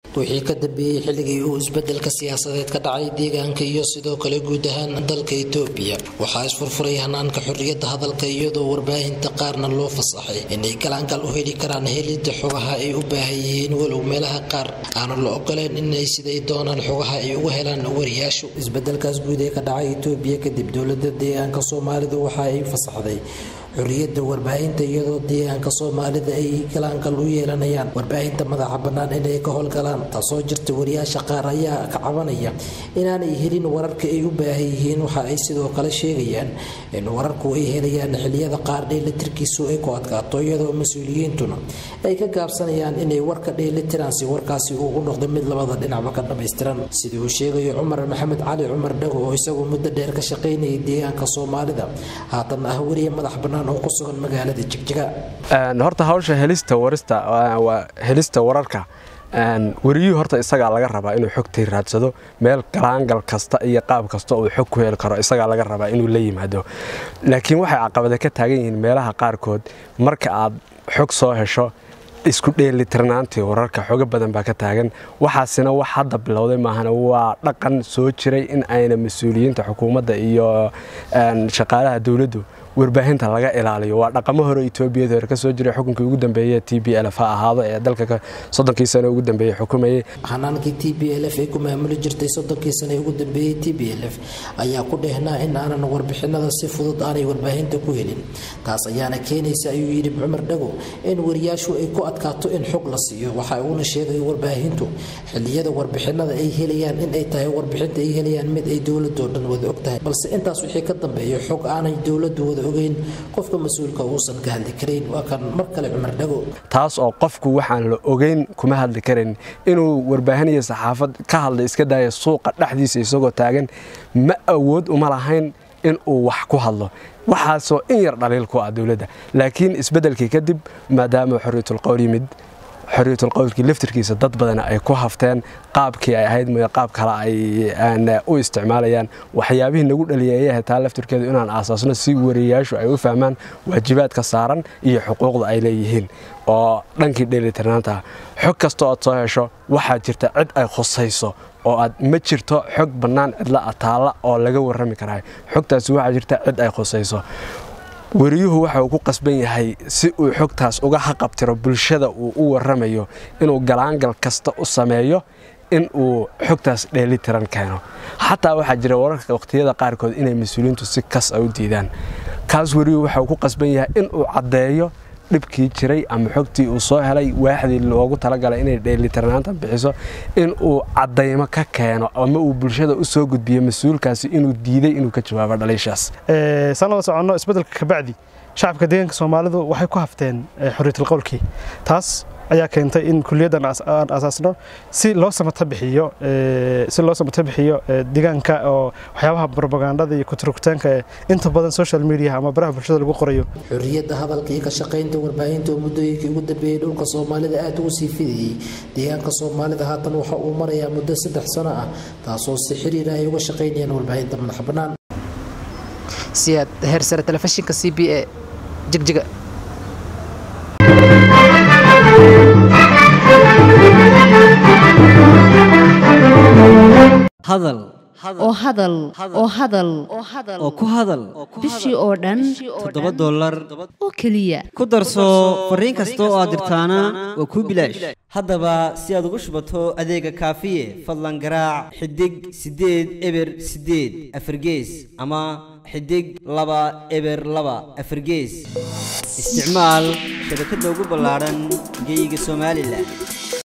wixii ka dambeeyey xilligii uu isbedelka siyaasadeed ka dhacay deegaanka iyo sidoo kale guud ahaan dalka itoobiya waxaa isfurfuray hanaanka xorriyadda hadalka iyadoo warbaahinta qaarna loo fasaxay inay galaangal u heli karaan helidda xogaha ay u baahan yihiin walow meelaha qaar aanu la ogoleen inay siday doonaan xogaha ay uga helaan wariyaashu isbedelkaas guud ee ka dhacay itoobiya kadib dowladda deegaanka soomaalidu waxa ay fasaxday xorriyadda warbaahinta iyadoo deegaanka soomaalida ay galaankal u yeelanayaan warbaahinta madaxa bannaan inay ka howlgalaan taasoo jirta wariyaasha qaar ayaa ka cabanaya inaanay helin wararka ay u baahan yihiin waxa ay sidoo kale sheegayaan in wararku ay helayaan xiliyada qaar dheelitirkiisu ay ku adkaato iyadoo mas-uuliyiintuna ay ka gaabsanayaan inay warka dheelitiraan si warkaasi uu u noqdo mid labada dhinacba ka dhammaystiran sidii uu sheegayo cumar maxamed cali cumar dhago oo isagu muddo dheer ka shaqaynayay deegaanka soomaalida haatan ah weriye madax bannaan horta hawsha helista warista helista wararka wariyuhu horta isagaa laga rabaa inuu xogtii raadsado meel galaangal kasta iyo qaab kasta uu xog ku heli karo isagaa laga rabaa inuu la yimaado laakiin waxay caqabada ka taagan yihiin meelaha qaarkood marka aad xog soo hesho isku dheelitirnaantii wararka xogo badan baa ka taagan waxaasina wax hadda bilowday maahana waa dhaqan soo jiray in ayna mas-uuliyiinta xukuumadda iyo shaqaalaha dowladdu warbaahinta laga ilaaliyo waa dhaqamo hore etoobiyada hore kasoo jiray xukunkii ugu dambeeye t b lf ha ahaado ee dalka soddonkii sano ugu dambeeyey xukumayay hanaankii t b l f ay ku maamuli jirtay soddonkii sano ugu dambeeyey t b l f ayaa ku dheehnaa in aanan warbixinada si fudud aanay warbaahinta ku helin taas ayaana keenaysa ayuu yidhi cumar dhago in wariyaashu ay ku adkaato in xog la siiyo waxa uuna sheegay warbaahintu xiliyada warbixinada ay helayaan in ay tahay warbixinta ay helayaan mid ay dowladoo dhan wada og tahay balse intaas wixii ka dambeeya xog aanay dowladu wada ogeyn qofka mas-uulka uusan ka hadli karayn waa kan mar kale cumar dhago taas oo qofku waxaan la ogeyn kuma hadli karan inuu warbaahinaya saxaafad ka hadla iska daaya suuqa dhexdiisa isagoo taagan ma awood uma lahayn in uu wax ku hadlo waxaasoo in yar dhaliil ku ah dowladda laakiin isbeddelkii kadib maadaama xorriyatul qowl yimid xorriyatul qowlkii laftirkiisa dad badan ay ku hafteen qaabkii ay ahayd mooye qaab kale ay u isticmaalayaan waxyaabihii nagu dhaliyay ayay ahayd taa laftirkeedu inaan aasaasno si wariyayaashu ay u fahmaan waajibaadka saaran iyo xuquuqda ay leeyihiin oo dhankii dheelitirnaanta xog kasta ood soo hesho waxaa jirta cid ay khusayso oo aad ma jirto xog bannaan cidla ataalla oo laga warrami karaa xogtaasi waxaa jirta cid ay khusayso wariyuhu waxa uu ku qasban yahay si uu xogtaas uga haqabtiro bulshada uu u warramayo inuu galaangal kasta u sameeyo in uu xogtaas dheelitiran keeno xataa waxaa jira wararka waqhtiyada qaarkood inay mas-uuliyiintu si kas a u diidaan kaas wariyuhu waxa uu ku qasban yahay in uu caddeeyo dhibkii jiray ama xogtii uu soo helay waaxdii loogu talagalay inay dheelitirnaanta bixiso in uu caddaymo ka keeno ama uu bulshada u soo gudbiyo mas-uulkaasi inuu diiday inuu ka jawaabo dhaliishaas saan wada soconno isbeddelka kabacdi shacabka deegaanka soomaalidu waxay ku hafteen xorriyatul qowlkii taas ayaa keentay in kuliyaddan aan asaasno si loo samata bixiyo si loo samata bixiyo deegaanka oo waxyaabaha propagandada iyo kuturugtaanka ee inta badan social media ama baraha bulshada lagu qorayo xorriyadda hadalka iyo ka shaqaynta warbaahinta oo muddooyinkii ugu dambeeyey dhulka soomaalida aad ugu sii fidayey deegaanka soomaalida haatan waxa uu marayaa muddo saddex sano ah taasoo si xiriira ay uga shaqaynayaan warbaahinta madax bannaan siyaad heersare telefishinka c b a jigjiga hadal oo hadal oo hadal oo ku hadal bishii oo dhan toddoba dollar oo keliya ku darso fariin kasta oo aad dirtaana waa kuu bilaash haddaba si aad ugu shubato adeega kaafiye fadlan garaac xidig siddeed eber siddeed afargees ama xidig laba eber laba afargees isticmaal shabakadda ugu ballaadhan geeyiga somalilan